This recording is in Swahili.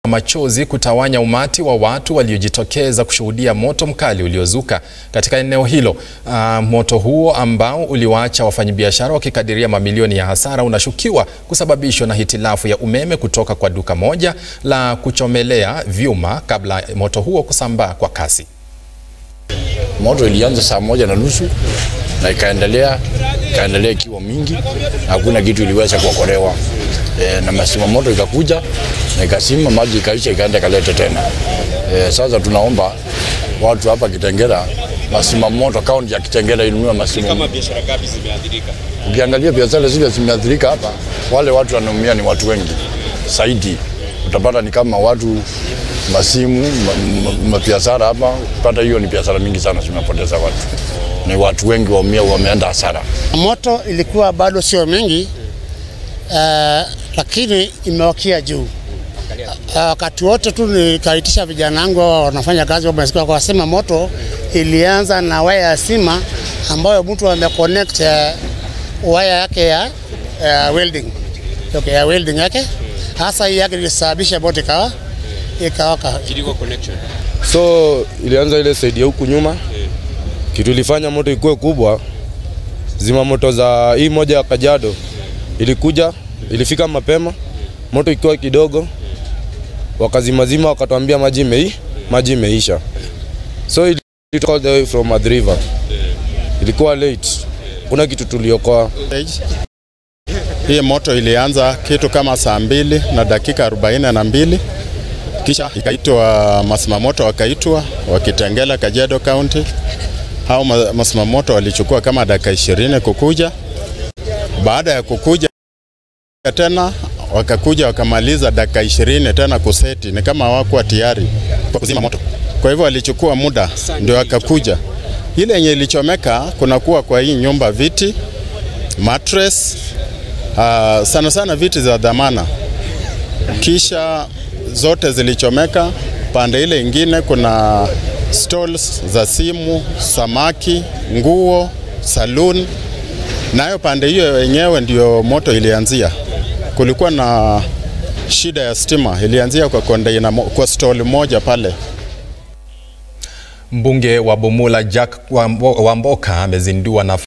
machozi kutawanya umati wa watu waliojitokeza kushuhudia moto mkali uliozuka katika eneo hilo. Uh, moto huo ambao uliwaacha wafanyabiashara wakikadiria mamilioni ya hasara unashukiwa kusababishwa na hitilafu ya umeme kutoka kwa duka moja la kuchomelea vyuma kabla moto huo kusambaa kwa kasi. Moto ilianza saa moja na nusu na ikaendelea ikaendelea ikiwa mingi, hakuna kitu iliweza kuokolewa. E, na masima moto ikakuja na ikasima, maji ikaisha, ikaenda ikaleta tena. E, sasa tunaomba watu hapa Kitengela, masima moto, kaunti ya Kitengela inunue masima. Kama biashara ngapi zimeathirika? Ukiangalia biashara zile zimeathirika hapa, wale watu wanaumia ni watu wengi zaidi. Utapata ni kama watu masimu mabiashara hapa, pata hiyo ni biashara mingi sana zimepoteza watu, ni watu wengi waumia, wameenda hasara. Moto ilikuwa bado sio mingi uh, lakini imewakia juu wakati uh, wote tu nikaitisha vijana wangu wao wanafanya kazi wamesikia wakasema moto ilianza na waya ya sima ambayo mtu ameconnect uh, waya yake ya uh, welding okay, ya welding yake hasa hii yake ilisababisha moto ikawa ikawaka. Kiliko connection. So ilianza ile side ya huku nyuma kitu ilifanya moto ikuwe kubwa. Zima moto za hii moja ya Kajiado ilikuja, ilifika mapema, moto ikiwa kidogo, wakazimazima, wakatuambia maji imei, maji imeisha. So ilitoka all the way from Athi River, ilikuwa late, kuna kitu tuliokoa. Hii moto ilianza kitu kama saa mbili na dakika arobaini na mbili kisha ikaitwa masimamoto, wakaitwa wakitengela Kajiado County. Hao masimamoto walichukua kama dakika ishirini kukuja. Baada ya kukuja tena wakakuja wakamaliza dakika ishirini tena kuseti, ni kama hawakuwa tayari kwa kuzima moto. Kwa hivyo walichukua muda ndio wakakuja. Ile yenye ilichomeka kunakuwa kwa hii nyumba viti, mattress, uh, sana sana viti za dhamana, kisha zote zilichomeka. Pande ile ingine kuna stalls za simu, samaki, nguo, saloon. Nayo pande hiyo yenyewe ndio moto ilianzia. Kulikuwa na shida ya stima, ilianzia kwa container, kwa stall moja pale. Mbunge wa Bumula Jack Wamboka amezindua na